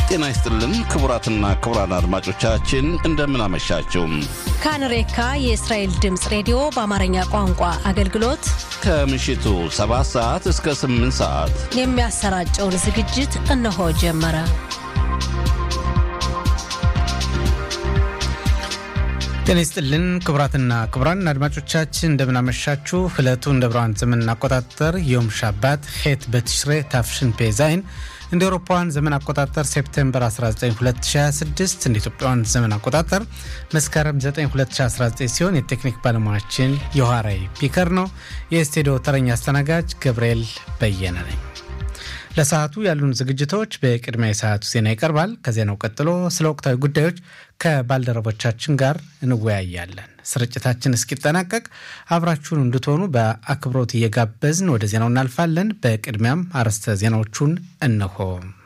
ጤና ይስጥልን ክቡራትና ክቡራን አድማጮቻችን እንደምን አመሻችሁ። ካንሬካ የእስራኤል ድምፅ ሬዲዮ በአማርኛ ቋንቋ አገልግሎት ከምሽቱ 7 ሰዓት እስከ 8 ሰዓት የሚያሰራጨውን ዝግጅት እነሆ ጀመረ። ጤና ይስጥልን ክቡራትና ክቡራን አድማጮቻችን እንደምናመሻችሁ። ዕለቱ እንደ ብርሃን ዘመን አቆጣጠር ዮም ሻባት ሄት በትሽሬ ታፍሽን ፔዛይን እንደ አውሮፓውያን ዘመን አቆጣጠር ሴፕቴምበር 19 2026 እንደ ኢትዮጵያውያን ዘመን አቆጣጠር መስከረም 9 2019 ሲሆን የቴክኒክ ባለሙያችን የኋራይ ፒከር ነው። የስቱዲዮ ተረኛ አስተናጋጅ ገብርኤል በየነ ነኝ። ለሰዓቱ ያሉን ዝግጅቶች በቅድሚያ የሰዓቱ ዜና ይቀርባል። ከዜናው ቀጥሎ ስለ ወቅታዊ ጉዳዮች ከባልደረቦቻችን ጋር እንወያያለን። ስርጭታችን እስኪጠናቀቅ አብራችሁን እንድትሆኑ በአክብሮት እየጋበዝን ወደ ዜናው እናልፋለን። በቅድሚያም አርዕስተ ዜናዎቹን እነሆ።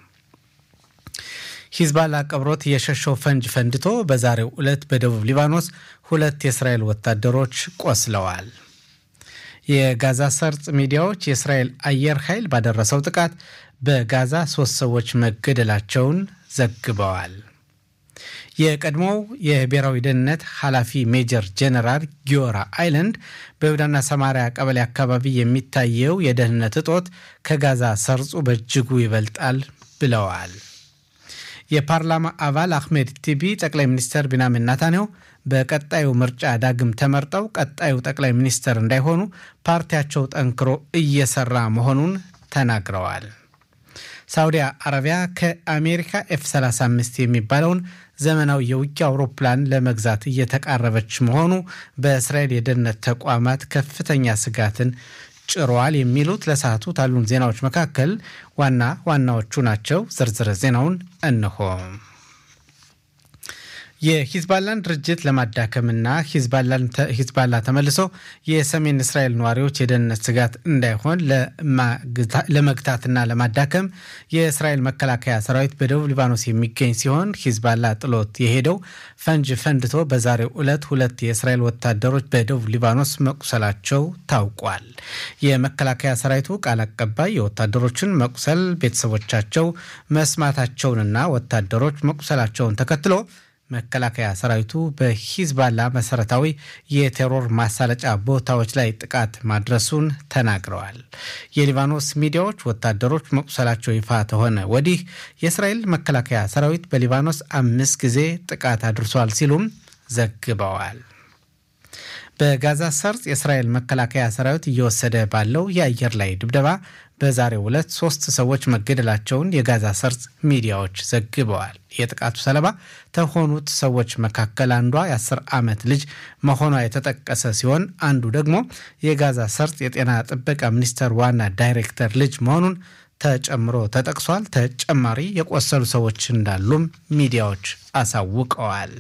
ሂዝባላ ቀብሮት የሸሸው ፈንጅ ፈንድቶ በዛሬው ዕለት በደቡብ ሊባኖስ ሁለት የእስራኤል ወታደሮች ቆስለዋል። የጋዛ ሰርጥ ሚዲያዎች የእስራኤል አየር ኃይል ባደረሰው ጥቃት በጋዛ ሶስት ሰዎች መገደላቸውን ዘግበዋል። የቀድሞው የብሔራዊ ደህንነት ኃላፊ ሜጀር ጄኔራል ጊዮራ አይላንድ በይሁዳና ሰማሪያ ቀበሌ አካባቢ የሚታየው የደህንነት እጦት ከጋዛ ሰርጹ በእጅጉ ይበልጣል ብለዋል። የፓርላማ አባል አህሜድ ቲቢ ጠቅላይ ሚኒስትር ቢንያሚን ኔታንያሁ በቀጣዩ ምርጫ ዳግም ተመርጠው ቀጣዩ ጠቅላይ ሚኒስትር እንዳይሆኑ ፓርቲያቸው ጠንክሮ እየሰራ መሆኑን ተናግረዋል። ሳውዲ አረቢያ ከአሜሪካ ኤፍ 35 የሚባለውን ዘመናዊ የውጊያ አውሮፕላን ለመግዛት እየተቃረበች መሆኑ በእስራኤል የደህንነት ተቋማት ከፍተኛ ስጋትን ጭሯል። የሚሉት ለሰዓቱ ካሉን ዜናዎች መካከል ዋና ዋናዎቹ ናቸው። ዝርዝር ዜናውን እነሆ። የሂዝባላን ድርጅት ለማዳከምና ሂዝባላ ተመልሶ የሰሜን እስራኤል ነዋሪዎች የደህንነት ስጋት እንዳይሆን ለመግታትና ለማዳከም የእስራኤል መከላከያ ሰራዊት በደቡብ ሊባኖስ የሚገኝ ሲሆን ሂዝባላ ጥሎት የሄደው ፈንጅ ፈንድቶ በዛሬው ዕለት ሁለት የእስራኤል ወታደሮች በደቡብ ሊባኖስ መቁሰላቸው ታውቋል። የመከላከያ ሰራዊቱ ቃል አቀባይ የወታደሮችን መቁሰል ቤተሰቦቻቸው መስማታቸውንና ወታደሮች መቁሰላቸውን ተከትሎ መከላከያ ሰራዊቱ በሂዝባላ መሰረታዊ የቴሮር ማሳለጫ ቦታዎች ላይ ጥቃት ማድረሱን ተናግረዋል። የሊባኖስ ሚዲያዎች ወታደሮች መቁሰላቸው ይፋ ተሆነ ወዲህ የእስራኤል መከላከያ ሰራዊት በሊባኖስ አምስት ጊዜ ጥቃት አድርሷል ሲሉም ዘግበዋል። በጋዛ ሰርጥ የእስራኤል መከላከያ ሰራዊት እየወሰደ ባለው የአየር ላይ ድብደባ በዛሬው ዕለት ሶስት ሰዎች መገደላቸውን የጋዛ ሰርጥ ሚዲያዎች ዘግበዋል። የጥቃቱ ሰለባ ከሆኑት ሰዎች መካከል አንዷ የአስር ዓመት ልጅ መሆኗ የተጠቀሰ ሲሆን አንዱ ደግሞ የጋዛ ሰርጥ የጤና ጥበቃ ሚኒስቴር ዋና ዳይሬክተር ልጅ መሆኑን ተጨምሮ ተጠቅሷል። ተጨማሪ የቆሰሉ ሰዎች እንዳሉም ሚዲያዎች አሳውቀዋል።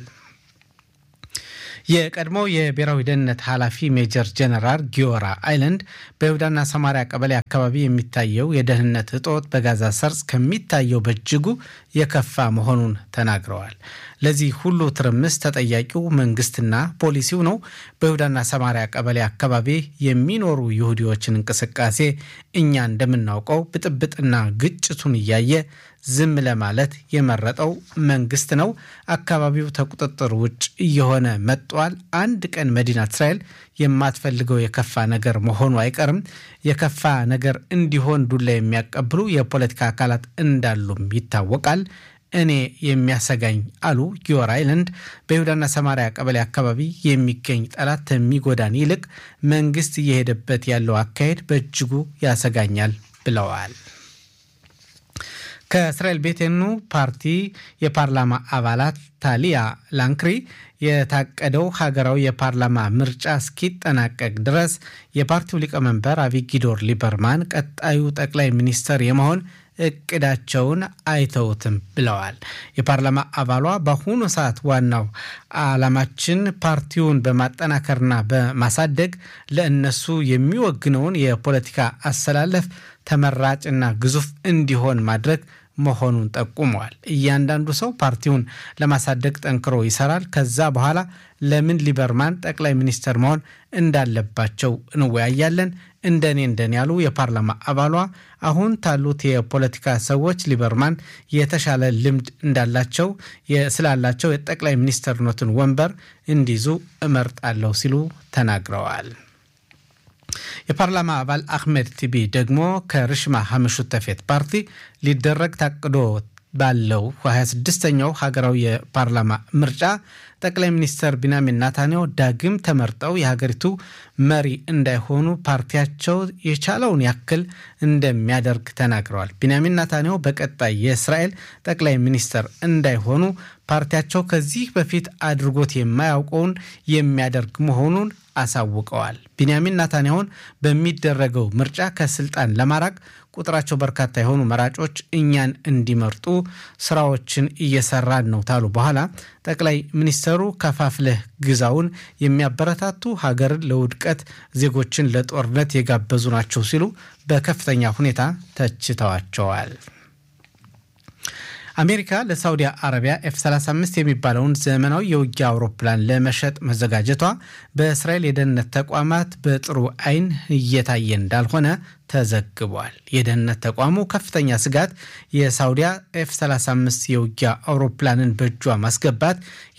የቀድሞው የብሔራዊ ደህንነት ኃላፊ ሜጀር ጀነራል ጊዮራ አይላንድ በይሁዳና ሰማሪያ ቀበሌ አካባቢ የሚታየው የደህንነት እጦት በጋዛ ሰርጽ ከሚታየው በእጅጉ የከፋ መሆኑን ተናግረዋል። ለዚህ ሁሉ ትርምስ ተጠያቂው መንግስትና ፖሊሲው ነው። በይሁዳና ሰማሪያ ቀበሌ አካባቢ የሚኖሩ ይሁዲዎችን እንቅስቃሴ እኛ እንደምናውቀው ብጥብጥና ግጭቱን እያየ ዝም ለማለት የመረጠው መንግስት ነው። አካባቢው ከቁጥጥር ውጭ እየሆነ መጥቷል። አንድ ቀን መዲናት እስራኤል የማትፈልገው የከፋ ነገር መሆኑ አይቀርም። የከፋ ነገር እንዲሆን ዱላ የሚያቀብሉ የፖለቲካ አካላት እንዳሉም ይታወቃል። እኔ የሚያሰጋኝ አሉ ጊዮር አይላንድ በይሁዳና ሰማሪያ ቀበሌ አካባቢ የሚገኝ ጠላት ከሚጎዳን ይልቅ መንግስት እየሄደበት ያለው አካሄድ በእጅጉ ያሰጋኛል ብለዋል። ከእስራኤል ቤቴኑ ፓርቲ የፓርላማ አባላት ታሊያ ላንክሪ የታቀደው ሀገራዊ የፓርላማ ምርጫ እስኪጠናቀቅ ድረስ የፓርቲው ሊቀመንበር አቪጊዶር ሊበርማን ቀጣዩ ጠቅላይ ሚኒስትር የመሆን እቅዳቸውን አይተውትም ብለዋል። የፓርላማ አባሏ በአሁኑ ሰዓት ዋናው ዓላማችን ፓርቲውን በማጠናከርና በማሳደግ ለእነሱ የሚወግነውን የፖለቲካ አሰላለፍ ተመራጭና ግዙፍ እንዲሆን ማድረግ መሆኑን ጠቁመዋል። እያንዳንዱ ሰው ፓርቲውን ለማሳደግ ጠንክሮ ይሰራል። ከዛ በኋላ ለምን ሊበርማን ጠቅላይ ሚኒስትር መሆን እንዳለባቸው እንወያያለን። እንደኔ እንደኔ ያሉ የፓርላማ አባሏ አሁን ታሉት የፖለቲካ ሰዎች ሊበርማን የተሻለ ልምድ እንዳላቸው ስላላቸው የጠቅላይ ሚኒስትርነቱን ወንበር እንዲይዙ እመርጣለሁ ሲሉ ተናግረዋል። የፓርላማ አባል አህመድ ቲቢ ደግሞ ከርሽማ ሀምሹተፌት ፓርቲ ሊደረግ ታቅዶ ባለው 26ኛው ሀገራዊ የፓርላማ ምርጫ ጠቅላይ ሚኒስትር ቢንያሚን ናታንያሁ ዳግም ተመርጠው የሀገሪቱ መሪ እንዳይሆኑ ፓርቲያቸው የቻለውን ያክል እንደሚያደርግ ተናግረዋል። ቢንያሚን ናታንያሁ በቀጣይ የእስራኤል ጠቅላይ ሚኒስትር እንዳይሆኑ ፓርቲያቸው ከዚህ በፊት አድርጎት የማያውቀውን የሚያደርግ መሆኑን አሳውቀዋል። ቢንያሚን ናታንያሁን በሚደረገው ምርጫ ከስልጣን ለማራቅ ቁጥራቸው በርካታ የሆኑ መራጮች እኛን እንዲመርጡ ስራዎችን እየሰራን ነው ታሉ በኋላ ጠቅላይ ሚኒስትሩ ከፋፍለህ ግዛውን የሚያበረታቱ ሀገርን ለውድቀት ዜጎችን ለጦርነት የጋበዙ ናቸው ሲሉ በከፍተኛ ሁኔታ ተችተዋቸዋል። አሜሪካ ለሳውዲ አረቢያ ኤፍ 35 የሚባለውን ዘመናዊ የውጊያ አውሮፕላን ለመሸጥ መዘጋጀቷ በእስራኤል የደህንነት ተቋማት በጥሩ ዓይን እየታየ እንዳልሆነ ተዘግቧል። የደህንነት ተቋሙ ከፍተኛ ስጋት የሳውዲያ ኤፍ 35 የውጊያ አውሮፕላንን በእጇ ማስገባት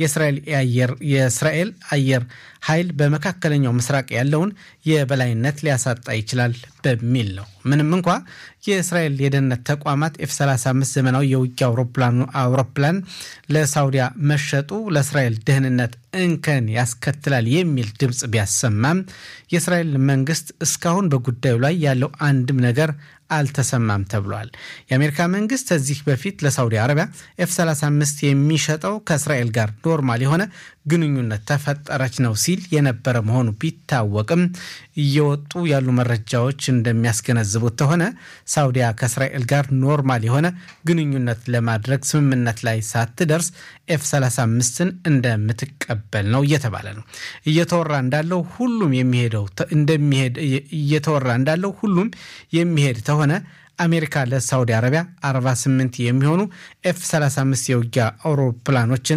የእስራኤል አየር ኃይል በመካከለኛው ምስራቅ ያለውን የበላይነት ሊያሳጣ ይችላል በሚል ነው። ምንም እንኳ የእስራኤል የደህንነት ተቋማት ኤፍ 35 ዘመናዊ የውጊያ አውሮፕላን ለሳውዲያ መሸጡ ለእስራኤል ደህንነት እንከን ያስከትላል የሚል ድምፅ ቢያሰማም የእስራኤል መንግስት እስካሁን በጉዳዩ ላይ ያለው አንድም ነገር አልተሰማም ተብሏል። የአሜሪካ መንግስት ከዚህ በፊት ለሳውዲ አረቢያ ኤፍ 35 የሚሸጠው ከእስራኤል ጋር ኖርማል የሆነ ግንኙነት ተፈጠረች ነው ሲል የነበረ መሆኑ ቢታወቅም እየወጡ ያሉ መረጃዎች እንደሚያስገነዝቡት ከሆነ ሳውዲያ ከእስራኤል ጋር ኖርማል የሆነ ግንኙነት ለማድረግ ስምምነት ላይ ሳትደርስ ኤፍ 35ን እንደምትቀበል ነው እየተባለ ነው። እየተወራ እንዳለው ሁሉም የሚሄደው እንደሚሄድ እየተወራ እንዳለው ሁሉም የሚሄድ ተሆነ አሜሪካ ለሳውዲ አረቢያ 48 የሚሆኑ ኤፍ 35 የውጊያ አውሮፕላኖችን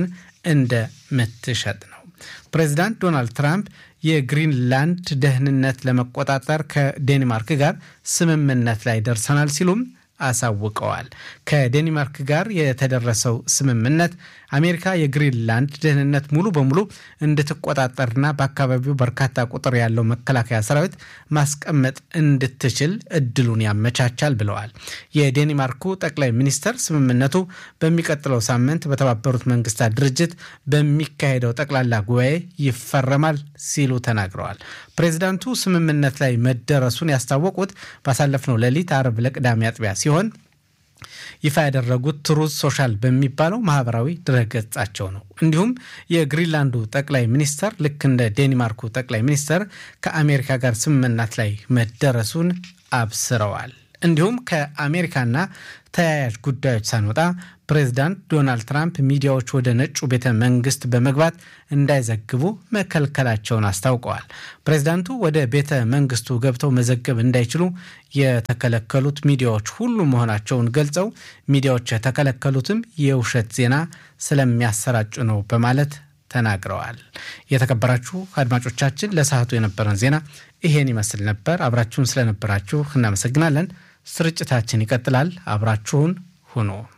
እንደምትሸጥ ነው። ፕሬዚዳንት ዶናልድ ትራምፕ የግሪንላንድ ደህንነት ለመቆጣጠር ከዴንማርክ ጋር ስምምነት ላይ ደርሰናል ሲሉም አሳውቀዋል። ከዴንማርክ ጋር የተደረሰው ስምምነት አሜሪካ የግሪንላንድ ደህንነት ሙሉ በሙሉ እንድትቆጣጠርና በአካባቢው በርካታ ቁጥር ያለው መከላከያ ሰራዊት ማስቀመጥ እንድትችል እድሉን ያመቻቻል ብለዋል። የዴንማርኩ ጠቅላይ ሚኒስትር ስምምነቱ በሚቀጥለው ሳምንት በተባበሩት መንግስታት ድርጅት በሚካሄደው ጠቅላላ ጉባኤ ይፈረማል ሲሉ ተናግረዋል። ፕሬዚዳንቱ ስምምነት ላይ መደረሱን ያስታወቁት ባሳለፍነው ሌሊት አርብ ለቅዳሜ አጥቢያ ሲሆን ይፋ ያደረጉት ትሩዝ ሶሻል በሚባለው ማህበራዊ ድረገጻቸው ነው። እንዲሁም የግሪንላንዱ ጠቅላይ ሚኒስተር ልክ እንደ ዴንማርኩ ጠቅላይ ሚኒስተር ከአሜሪካ ጋር ስምምነት ላይ መደረሱን አብስረዋል። እንዲሁም ከአሜሪካና ተያያዥ ጉዳዮች ሳንወጣ ፕሬዚዳንት ዶናልድ ትራምፕ ሚዲያዎች ወደ ነጩ ቤተ መንግስት በመግባት እንዳይዘግቡ መከልከላቸውን አስታውቀዋል። ፕሬዚዳንቱ ወደ ቤተ መንግስቱ ገብተው መዘገብ እንዳይችሉ የተከለከሉት ሚዲያዎች ሁሉ መሆናቸውን ገልጸው ሚዲያዎች የተከለከሉትም የውሸት ዜና ስለሚያሰራጩ ነው በማለት ተናግረዋል። የተከበራችሁ አድማጮቻችን ለሰዓቱ የነበረን ዜና ይሄን ይመስል ነበር። አብራችሁን ስለነበራችሁ እናመሰግናለን። ስርጭታችን ይቀጥላል። አብራችሁን ሁኑ።